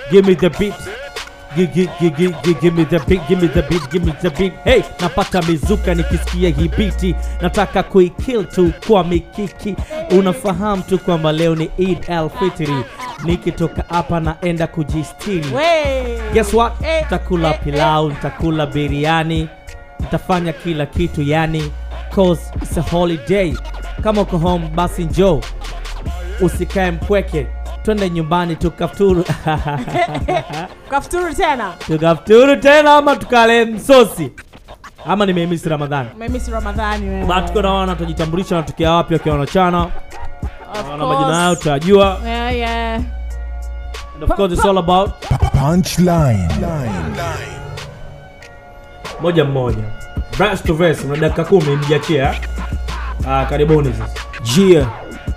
give me the beat Gi- gi- gi- gi- gi- give me the beat, give me the beat, give me the beat. Hey, napata mizuka nikisikia hii biti, nataka kuikill tu kwa mikiki. Unafahamu tu kwamba leo ni Eid al-Fitri, nikitoka hapa naenda kujistiri. We. Guess what? Eh, Nitakula eh, pilau, nitakula biriani, nitafanya kila kitu yani, cause it's a holiday. Kama uko home basi njoo, usikae mpweke, twende nyumbani tukafuturu Kafuturu tena. tukafuturu tena, ama tukale msosi, ama nimeimisi Ramadhani. Umemisi Ramadhani wewe. But tuko naona tutajitambulisha wanatokea wapi wakiwa wanachana, Of na majina course. yao tutayajua, Yeah, yeah. and of course it's all about Punchline. moja mmoja, verse to verse, na dakika kumi mjiachia. Ah, karibuni sasa. Jia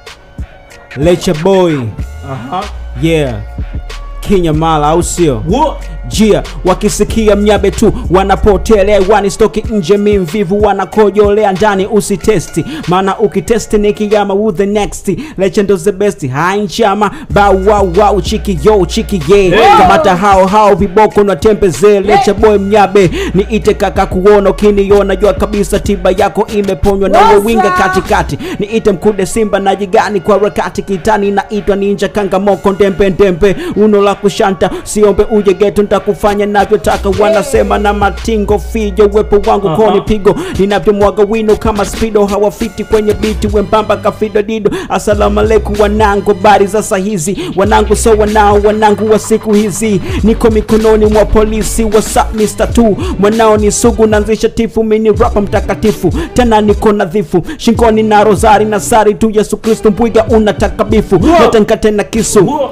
Lecha Boy Aha. yeah Kinyamala au sio? Wo- Jia wakisikia mnyabe tu wanapotelea wani stoki nje mi mvivu wanakojolea ndani usitesti maana ukitesti ni kiyama who the next legend is the best hai nchama bow wow wow chiki yo chiki ye kamata hao hao viboko na tembeze lecha boy mnyabe ni ite kaka kuona ukiniona jua kabisa tiba yako imeponywa na Wasa! winga katikati ni ite mkude simba na jigani kwa rakati kitani na itwa ninja kangamoko ndembe ndembe uno la kushanta siombe uje geto ntakufanya navyotaka wanasema na matingo fijo uwepo wangu Aha. koni pigo ninavyomwaga wino kama spido hawafiti kwenye biti wembamba kafido dido asalamu alaikum wanangu bari za sahizi wanangu so wanao wanangu wa siku hizi niko mikononi mwa polisi whatsapp Mr. tu mwanao ni sugu naanzisha tifu mini rapa mtakatifu tena niko nadhifu shingoni na rozari na sari tu yesu kristo mbwiga unataka bifu letanka tena kisu wo-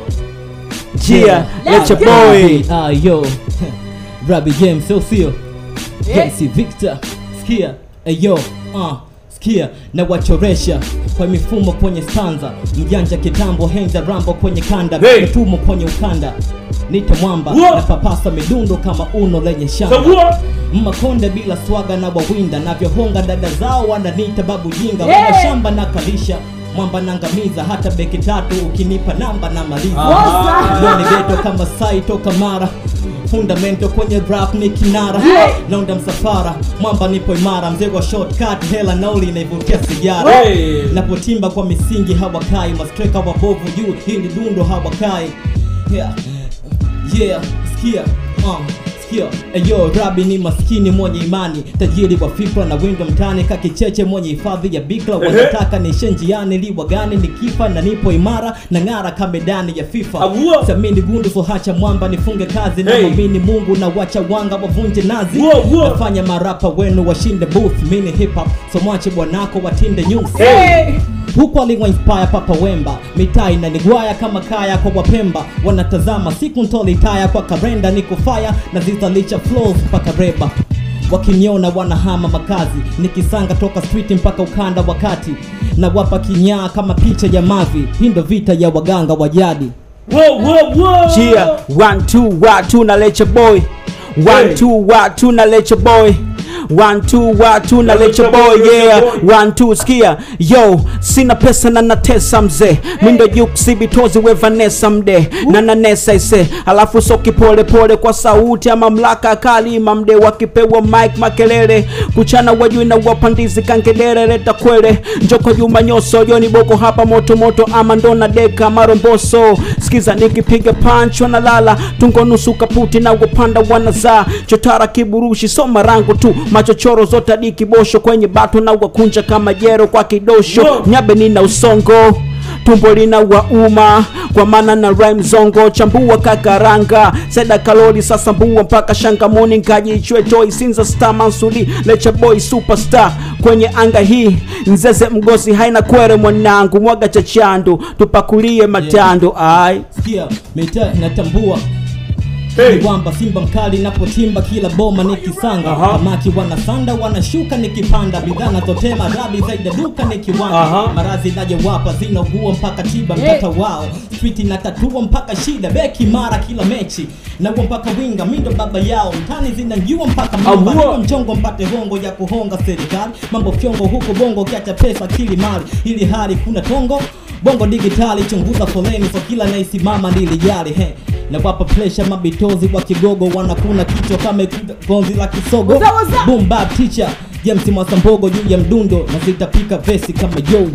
jia Let's lecha go. boy Ah, yo Rabi James sio sio Yeah. James Victor sikia ayo uh, sikia na wachoresha kwa mifumo kwenye stanza mjanja kitambo henza rambo kwenye kanda Hey. mfumo kwenye ukanda nite mwamba Wo. na papasa midundo kama uno lenye So shamba what? mmakonde bila swaga na wawinda navyohonga dada zao wananiita babu jinga Yeah. wana shamba na kalisha mwamba nangamiza hata beki tatu ukinipa namba na maliza Wasa! Leo ni geto kama sai toka mara fundamento kwenye rap ni kinara Yeah. naunda msafara mwamba nipo imara mzee wa shortcut hela nauli inaivutia sigara Hey. napotimba kwa misingi hawakai mastreka wabovu juu hili dundo hawakai yeah. yeah sikia uh. sikia eyo rabi ni maskini mwenye imani tajiri wa fikra na windo mtani kakicheche mwenye hifadhi ya bikra wanataka nishe njiani liwa gani nikifa na nipo imara na ng'ara kamedani ya fifa Avua. samini gundu sohacha mwamba nifunge kazi na Hey. mwamini mungu na wacha wanga wavunje nazi Wo, wo. nafanya marapa wenu washinde booth mini hip hop so mwache bwanako watinde nyusi Hey. huku aliwa inspire papa wemba mitaa inanigwaya kama kaya kwa wapemba wanatazama siku ntolitaya kwa karenda niko faya na zizalisha flows mpaka reba wakiniona wanahama makazi nikisanga toka street mpaka ukanda wakati na wapa kinyaa kama picha ya mavi hii ndo vita ya waganga wa jadi Wo- wo- wo. Chia, one two watu na lecha boy one Hey. two watu na lecha boy one two watu na lecha boy yeah one two sikia yo sina pesa na natesa mzee mindo yuksibitozi we vanessa mde na nanesa ise alafu soki pole pole kwa sauti ya mamlaka kali mamde wakipewa mike makelele kuchana wajui na wapandizi kangelere leta kwele njoko juma nyoso joni boko hapa moto moto ama ndona deka maromboso sikiza nikipiga punch wanalala tungo nusu kaputi na wapanda wanazaa chotara kiburushi soma rangu tu machochoro zote hadi kibosho kwenye bato na wakunja kama jero kwa kidosho Wow. nyabe nina usongo tumbo lina wauma kwa maana na rhyme zongo chambua kakaranga seda kalori sasa mbua mpaka shangamoni nkajichwe joy sinza star mansuri lecha boy superstar kwenye anga hii nzeze mgosi haina kwere mwanangu mwaga cha chandu tupakulie matando ai sikia mitaa inatambua Hey. kwamba simba mkali napotimba kila boma nikisanga Aha. samaki wanasanda wanashuka nikipanda bidhaa nazotema rabi zaidi ya duka Aha. nikiwanga marazi najewapa zinaugua mpaka tiba mtata wao street inatatua mpaka shida beki mara kila mechi naua mpaka winga mindo baba yao mtani zinanjua mpaka mamba Avua. Nipo mchongo mpate hongo ya kuhonga serikali mambo fyongo huko bongo kiacha pesa kili mali ili hali kuna tongo bongo digitali chunguza foleni so kila naisimama nilijali he na wapa presha mabitozi wa kigogo wanakuna kichwa kama gonzi la kisogo Waza, waza. boom bap teacher James Mwasambogo juu ya mdundo na zitapika vesi kama yoyo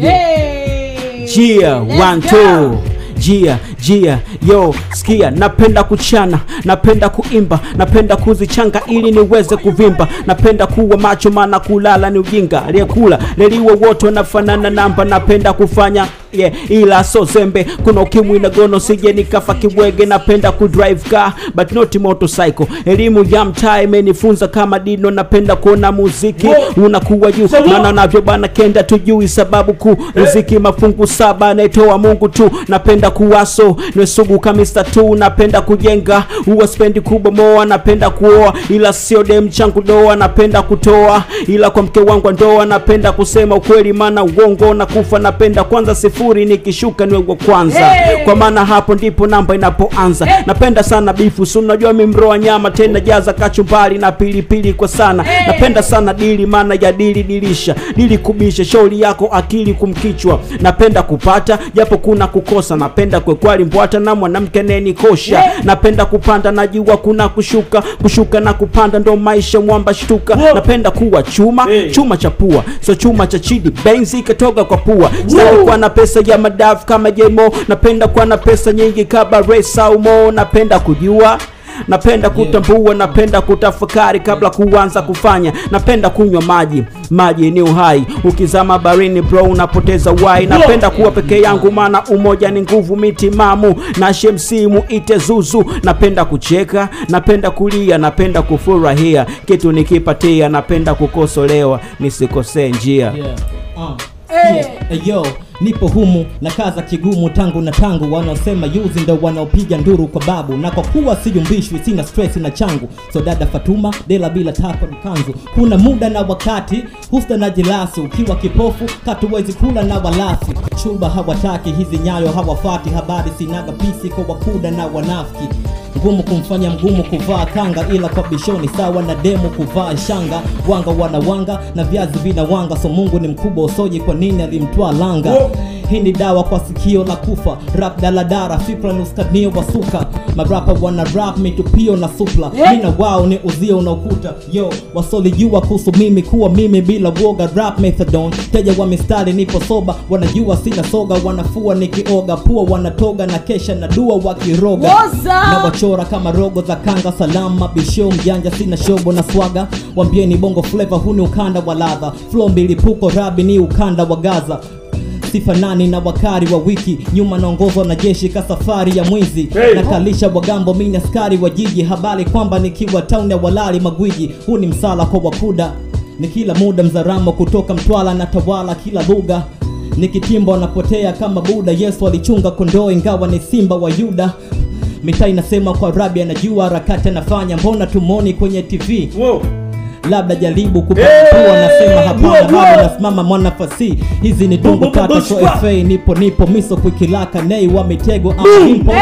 Hey. Jia, Let's one, go. two. Jia, jia, yo, sikia, napenda kuchana, napenda kuimba, napenda kuzichanga ili niweze kuvimba, napenda kuwa macho maana kulala ni ujinga, aliyekula leliwa wote wanafanana namba, napenda kufanya yeah, ila so zembe, kuna ukimwi na gono, sije nikafa kibwege, napenda kudrive car but not motorcycle. Elimu ya mtaa imenifunza kama dino, napenda kuona muziki unakuwa juu, maana navyo bana kenda tujui sababu kuu, riziki mafungu saba anaitoa Mungu tu, napenda kuwaso niwe sugu kamista tu, napenda kujenga huwa spendi kubomoa, napenda kuoa ila sio dem changu doa, napenda kutoa ila kwa mke wangu wa ndoa, napenda kusema ukweli maana uongo na kufa, napenda kwanza sifuri nikishuka niwe wa kwanza Hey! kwa maana hapo ndipo namba inapoanza Hey! napenda sana bifu si unajua mi mroa nyama tena jaza kachumbari na pilipili kwa sana Hey! napenda sana dili maana ya dili dilisha dili kubisha shauri yako akili kumkichwa napenda kupata japo kuna kukosa napenda kwekwali mbwata na mwanamke nenikosha Hey! napenda kupanda najua kuna kushuka kushuka na kupanda ndo maisha mwamba shtuka napenda kuwa chuma Hey! chuma cha pua so chuma cha chidi benzi ikatoka kwa pua stari kuwa na pesa ya madafu kama jemo napenda kuwa na pesa nyingi kama resa umo napenda kujua napenda kutambua napenda kutafakari kabla kuanza kufanya napenda kunywa maji maji ni uhai ukizama barini bro unapoteza wai napenda kuwa peke yangu maana umoja ni nguvu mitimamu na shemsimu ite zuzu napenda kucheka napenda kulia napenda kufurahia kitu nikipatia napenda kukosolewa nisikosee njia Yeah. Uh. Hey. Yeah. Hey, yo nipo humu na kaza kigumu tangu na tangu wanaosema yuzi ndo wanaopiga nduru kwa babu na kwa kuwa siyumbishwi sina stress na changu so dada fatuma dela bila tapa mkanzu kuna muda na wakati husta na jilasi ukiwa kipofu katuwezi kula na walasi chuba hawataki hizi nyayo hawafati habari sinaga pisi kwa wakuda na wanafiki ngumu kumfanya mgumu kuvaa kanga ila kwa bishoni sawa na demu kuvaa shanga wanga wana wanga na viazi vina wanga so mungu ni mkubwa usoji kwa nini alimtwaa langa hii ni dawa kwa sikio la kufa rap daladara fikra ni uskanio wa suka marapa wana rap mitupio na supla mina wao ni uzio unaokuta yo wasolijua kuhusu mimi kuwa mimi bila woga rap methadone teja wa mistari nipo soba wanajua sina soga wanafua nikioga pua wanatoga na kesha na dua wakiroga Woza! na wachora kama rogo za kanga salama bisho mjanja sina shobo na swaga wambieni bongo fleva huni ukanda wa ladha flo mbilipuko rabi ni ukanda wa gaza sifanani na wakari wa wiki nyuma naongozwa na jeshi ka safari ya mwizi Hey! nakalisha wagambo mini askari wa jiji habari kwamba nikiwa town ya walali magwiji huu ni msala kwa wakuda ni kila muda mzaramo kutoka mtwala na tawala kila lugha nikitimba wanapotea kama buda yesu alichunga kondoo ingawa ni simba wa yuda mitaa inasema kwa rabi anajua harakati anafanya mbona tumoni kwenye tv Wow. labda jaribu Hey! kupakua nasema hapana Wow, wow. bado nasimama mwana fasi hizi ni tungu Boom, boom, tatu boom, so boom, fa nipo nipo miso kwikilaka nei wa mitego ama Boom. impo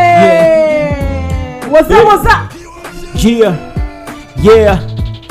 Hey. What's up, what's up? yeah yeah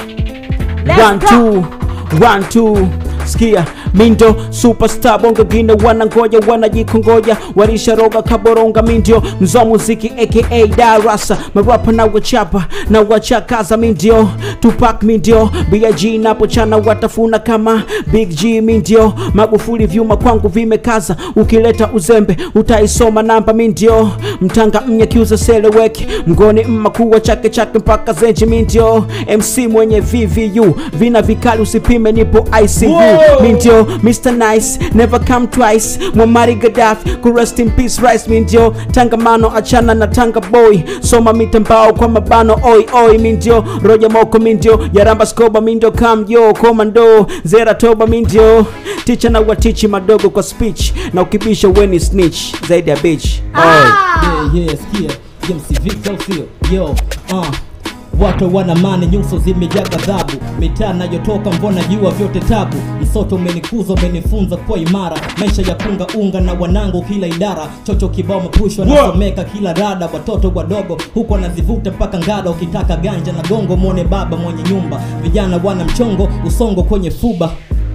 Let's one go. two one two skia mindo superstar bongo gine wanangoja wanajikongoja walisharoga kaboronga mindio mzo muziki aka darasa marapa na wachapa na wachakaza mindio tupak mindio big napochana watafuna kama big g mindio magufuli vyuma kwangu vimekaza ukileta uzembe utaisoma namba mindio mtanga mnyakiuza seleweki mgoni mmakuwa chake chake mpaka zenji mindio mc mwenye vvu vina vikali usipime nipo icu Whoa! mindio mr nice never come twice mwamari gaddafi ku rest in peace rice mindio tangamano achana na tanga boy soma mitambao kwa mabano oi oi mindio roja moko mindio yaramba skoba mindio kamjo komando zera toba mindio ticha na watichi madogo kwa speech na ukibisha weni snitch zaidi ya bitch oi. Ah. yeah, yeah, skia James Victor sio yo uh. watu wana mani nyuso zimejaa ghadhabu mitaa nayotoka mbona jua vyote tabu msoto umenikuza umenifunza kuwa imara maisha ya kunga unga na wanangu kila idara chocho kibao mapushwa nasomeka kila rada watoto wadogo huko wanazivuta mpaka ngada ukitaka ganja na gongo mwone baba mwenye nyumba vijana wana mchongo usongo kwenye fuba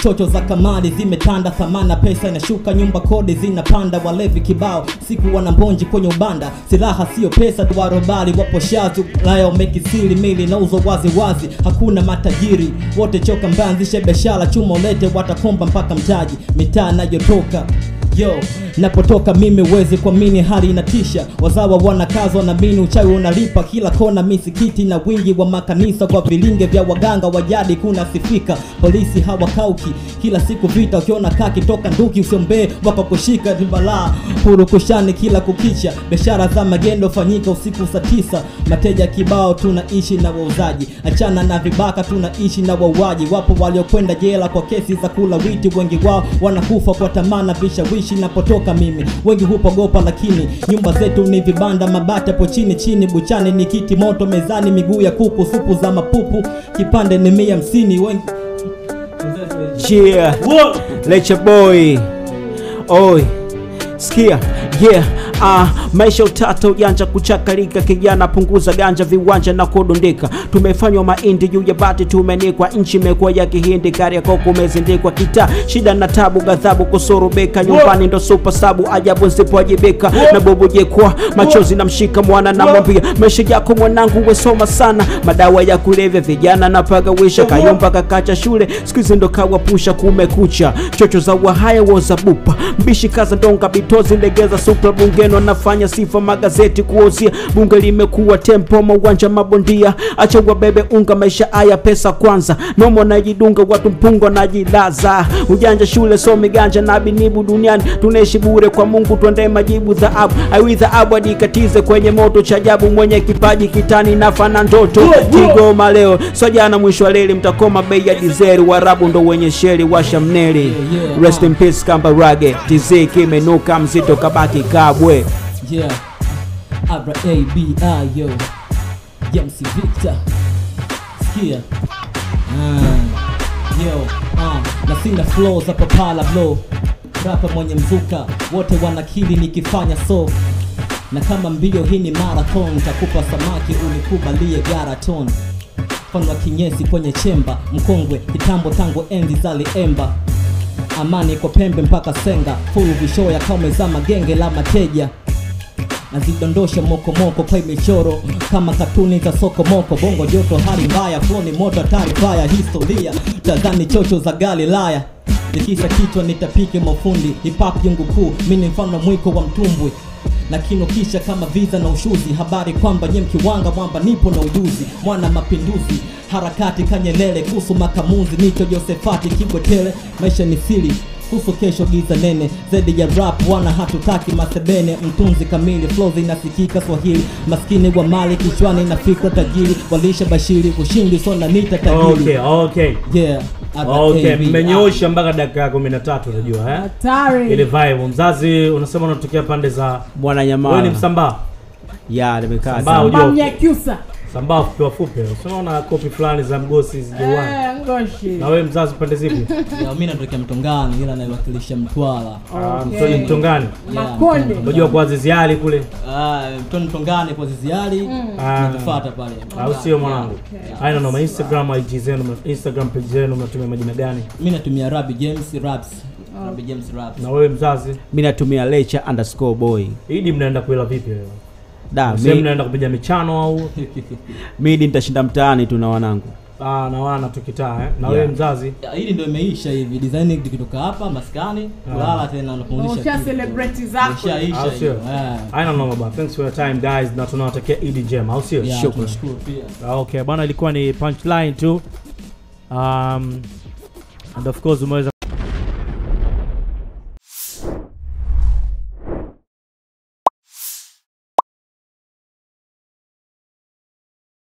chocho za kamari zimetanda thamana pesa inashuka nyumba kodi zinapanda walevi kibao siku wanambonji kwenye ubanda silaha sio pesa tuwarobali wapo shazu laya umekisili mili nauzo wazi wazi hakuna matajiri wote choka mbanzishe biashara chuma ulete watakomba mpaka mtaji mitaa nayotoka yo napotoka mimi wezi kuamini hali inatisha wazawa wanakazwa na mini uchawi unalipa kila kona misikiti na wingi wa makanisa kwa vilinge vya waganga wa jadi kunasifika polisi hawakauki kila siku vita ukiona kaki toka nduki usiombee wakakushika ni balaa purukushani kila kukicha biashara za magendo fanyika usiku saa tisa mateja kibao tunaishi na wauzaji achana na vibaka tunaishi na wauaji wapo waliokwenda jela kwa kesi za kula witi wengi wao wanakufa kwa tamaa na vishawishi napotoka mimi wengi hupogopa lakini nyumba zetu ni vibanda mabati hapo chini chini buchani ni kiti moto mezani miguu ya kuku supu za mapupu kipande ni mia hamsini wengi yeah Wo- Leche boy oi sikia yeah Ah, maisha utata ujanja kuchakalika kijana punguza ganja viwanja na kudundika tumefanywa mahindi juu ya bati tumenikwa nchi imekuwa ya kihindi kari yako kumezindikwa kita shida na tabu ghadhabu kusurubika nyumbani ndo supa sabu ajabu zipowajibika na bubujekwa machozi na mshika mwana na mwambia maisha yako mwanangu wesoma sana madawa ya kulevya vijana na pagawisha kayumba kakacha shule siku hizi ndo kawapusha kumekucha chocho za wahaya wozabupa mbishi kaza ndonga bitozi legeza supra bungeni wanafanya sifa magazeti kuozia bunge limekuwa tempo mauwanja mabondia acha wabebe unga maisha haya pesa kwanza nomo najidunga watu mpungo najilaza ujanja shule somi ganja na binibu duniani tunaishi bure kwa mungu tuandae majibu dhahabu aiwi dhahabu adikatize kwenye moto cha ajabu mwenye kipaji kitani nafana ndoto kigoma leo so jana mwisho wa leli mtakoma bei ya dizeri warabu ndo wenye sheri washa mneli yeah. rest in peace kambarage tz kimenuka mzito kabaki kabwe Yeah, Abra A B I yo, James Victor, sikia ah, yo ah, na sina flow za papala blow, rapa mwenye mzuka, wote wanakili nikifanya so na kama mbio hii ni marathon, takupa samaki unikubalie garaton mfano wa kinyesi kwenye chemba mkongwe kitambo tangu enzi za liemba amani kwa pembe mpaka senga fulu vishoya kama za magenge la mateja nazidondosha mokomoko kwa michoro kama katuni za sokomoko bongo joto hali mbaya floni moto hatari faya historia tazani chocho za galilaya nikisa kichwa nitapike mafundi hipap jungu kuu mini mfano mwiko wa mtumbwi na kinukisha kama visa na ushuzi habari kwamba nye mkiwanga mwamba nipo na ujuzi mwana mapinduzi harakati kanyelele kuhusu makamuzi nicho josefati kibwetele maisha ni siri kuhusu kesho giza nene zaidi ya rap wana hatutaki masebene mtunzi kamili flow zinasikika swahili maskini wa mali kichwani na fikra tajiri walisha bashiri ushindi sona nita tajiri okay okay yeah okay RAB. mmenyoosha mpaka dakika ya kumi na tatu unajua eh? ile hatari vibe mzazi unasema unatokea pande za bwana wewe ni nyamala msambaa ya nimekaa Sambaa sana. ujua mamnyakyusa sambaa fupi wafupi unaona kopi fulani za mgosi zijauani Eh, ngoshi na wewe mzazi pande zipi Yeah, mi natokea mtongani ila naiwakilisha mtwala Ah, Okay. mtoni mtongani Yeah, Makonde. Mtoni. unajua kwa ziziali kule Ah, mtoni mtongani kwa ziziali Ah. natufuata pale au sio mwanangu Okay. haina noma instagram ig zenu mna- instagram page zenu mnatumia majina gani mi natumia rabi james raps rabi james raps na wewe mzazi mi natumia lecha underscore boy idi mnaenda kuela vipi wewe da sehemu mi, mnaenda kupiga michano au midi nitashinda mtaani tu na wanangu ah, na wana tukitaa eh? na Yeah. wewe mzazi Ya, hili ndio imeisha hivi design ikitoka hapa maskani kulala tena unapumzisha usha kichwa. celebrate zako Ishaisha au hiyo, sio eh. haina noma ba thanks for your time guys na tunawatakia idi njema au sio Yeah, Shukrani. tunashukuru pia Ah, okay bwana ilikuwa ni punchline tu um, and of course umeweza